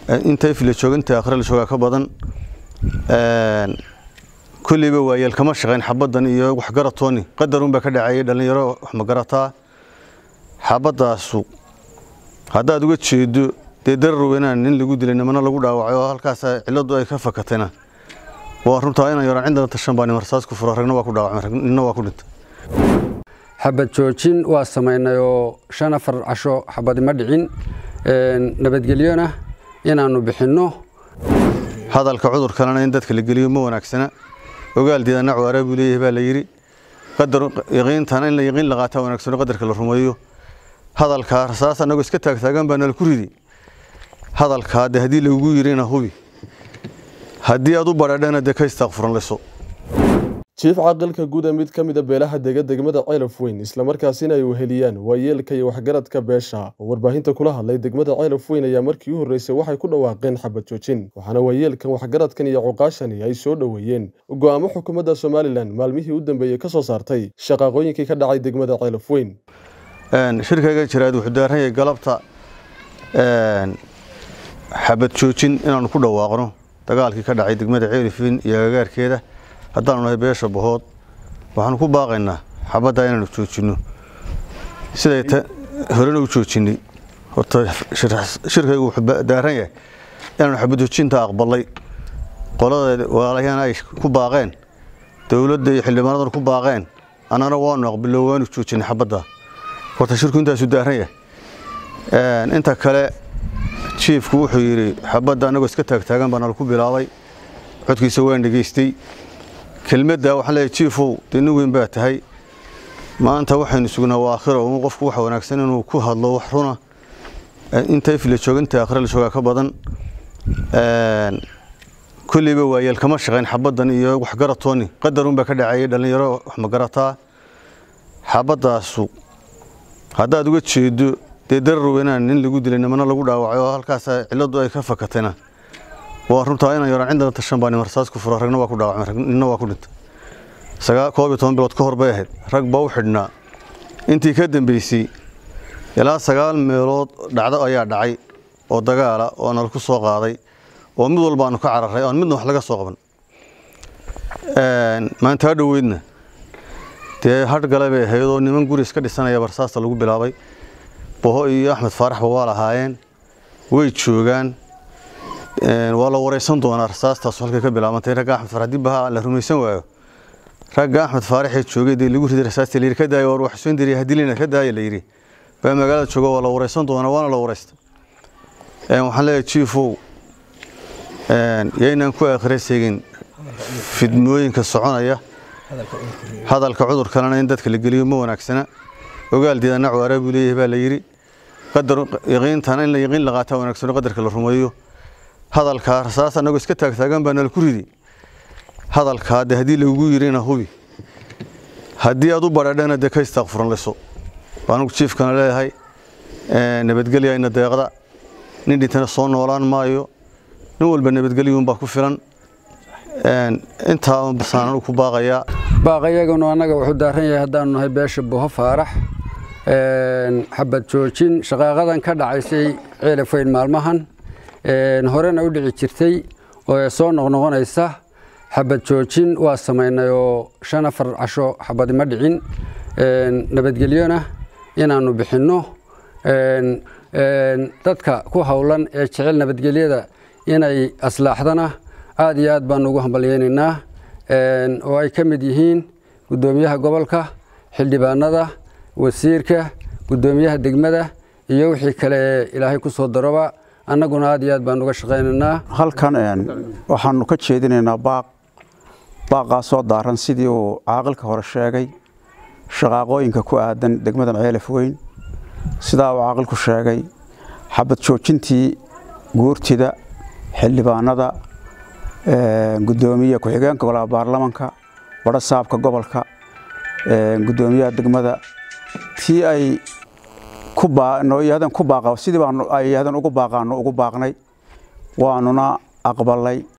inta ifla jooga inta akhre la joogaa ka badan kulleyba waayeel kama shaqayn xabaddan iyo waxgaratooni qadarun baa ka dhacayay dhallinyaro wax ma garataa xabaddaasu haddaad uga jeedo dee darar weynaan nin lagu dilay nimana lagu dhaawacay oo halkaas cilladdu ay ka fakatayna waa runtaa inaan yaraan cindana tashan baa nimarsaas ku furo ragna waa ku dhaawacmay ninna waa ku dhintay xabad joojin waa samaynay oo shan afar casho xabadi ma dhicin nabadgelyona inaannu bixinno hadalka cudurkanana in dadka la geliyo ma wanaagsana ogaal diidana cawaara buu leeyahay baa la yidhi qadar yaqiintana in la yaqiin la qaataa wanaagsano qadarka la rumeeyo hadalkaa rasaas annagoo iska taagtaagan baa nala ku ridi hadalkaa dee haddii lagugu yidhina hubi haddii aad u badhadhana dee ka istaaqfuran layso jiif caqilka guud ee mid ka mid a beelaha dega degmada ceelaf weyn islamarkaasina ay weheliyaan waayeelka iyo waxgaradka beesha oo warbaahinta kula hadlay degmada ceelaf weyn ayaa markii u horreysay waxay ku dhawaaqeen xabad joojin waxaana waayeelkan waxgaradkan iyo cuqaashani ay soo dhoweeyeen go'aamo xukuumadda somalilan maalmihii u dambeeyey ka soo saartay shaqaaqooyinkii ka dhacay degmada ceelaf weyn shirkayga jiraad wuxuu daaran yahay galabta xabad joojin inaannu ku dhawaaqno dagaalkii ka dhacay degmada ceelifin iyo agagaarkeeda haddaanu nahay beesha bahood waxaanu ku baaqaynaa xabaddaa inaanu joojinno siday horena u joojinnay horta shirkaygu wuxuu daaran yahay inaanu xabad joojinta aqbalay qolada walaalahyaana ay ku baaqeen dowladda iyo xildhibaanadana ku baaqeen annana waanu aqbilo waanu joojinay xabaddaa horta shirku intaasuu daaran yahay inta kale jiifku wuxuu yidhi xabadda annagoo iska taagtaagan baa nala ku bilaabay codkiisa waan dhegaystay kelmadda waxaan leeyahay jiifow dee nin weyn baa tahay maanta waxaynu sugnaa waa aakhiro un qofku waxa wanaagsan inuu ku hadlo wax runa inta ifla jooga inta aakhire la joogaa ka badan kulleyba waayeel kama shaqayn xabaddan iyo waxgaratooni qadarun baa ka dhacayay dhallinyaro wax ma garataa xabaddaasu haddaad uga jeedo dee darar weynaan nin lagu dilay nimana lagu dhaawacay oo halkaas cilladdu ay ka fakatayna waa runtaa inaan yaraan cindana tashan baa nimarsaas ku furo ragna waa ku dhaawacmay ninna waa ku dhintay sagaa koob iyo toban bilood ka hor bay ahayd rag baa u xidhnaa intii ka dambeysay ilaa sagaal meelood dhacdo ayaa dhacay oo dagaala oo nala ku soo qaaday oo mid walba aanu ka cararay oon midna wax laga soo qaban maanta ha dhoweydna dee hadh gale bay ahayd oo niman guri iska dhisanaya barsaasta lagu bilaabay boho iyo axmed faaraxba waa lahaayeen way joogaan waa la wareysan doonaa rasaastaas halkay ka bilaabantay ragga axmed faarax dib baha la rumaysan waayo ragga axmed faaraxee joogay dee lagu riday rasaasta layidhi ka daaya war wax soo diriya hadilina ka daaya la yidhi baa magaalada jooga waa la wareysan doonaa waana la wareysta waxaan leeyahay jiifow yaynaan ku aakhire seegin fidmooyinka soconaya hadalka cudurkanana in dadka la geliyo ma wanaagsana ogaal diidana cawaara buu leeyahay baa la yidhi qadar yaqiintana in la yaqiin la qaataa wanaagsano qadarka la rumeeyo hadalkaa rasaas annagoo iska taagtaagan baa nala ku ridi hadalkaa dee haddii lagugu yidhina hubi haddii aad u badhadhana dee ka istaaqfuran layso anugu jiifkana leeyahay nabadgelyayna deeqda nin dhintana soo noolaan maayo nin walba nabadgelyuunbaa ku filan intaa basaan anugu ku baaqayaa baaqayaganu annaga wuxuu daaran yahay haddaanu nahay beesha buho faarax xabad joojin shaqaaqadan ka dhacaysay ceelafayn maalmahan horena u dhici jirtay oo soo noqnoqonaysa xabad joojin waa samaynay oo shan afar casho xabadi ma dhicin nabadgelyona inaannu bixinno dadka ku howlan ee jecel nabadgelyada inay aslaaxdana aad iyo aad baanu ugu hambalyeynaynaa oo ay ka mid yihiin guddoomiyaha gobolka xildhibaanada wasiirka guddoomiyaha degmada iyo wixii kale ee ilaahay ku soo daroba annaguna aad iyo aad baan uga shaqaynaynaa halkan waxaanu ka jeedinaynaa baaq baaqaasoo daaran sidii uu caaqilka hore sheegay shaqaaqooyinka ku aadan degmadan ceelaf weyn sidaa uu caaqilku sheegay xabad joojintii guurtida xildhibaanada gudoomiye ku-xigeenka golaha baarlamanka badho saabka gobolka gudoomiyaha degmada tii ay ku baaq sidii baan ay yaahdeen ugu baaqaano ugu baaqnay waanuna aqbalay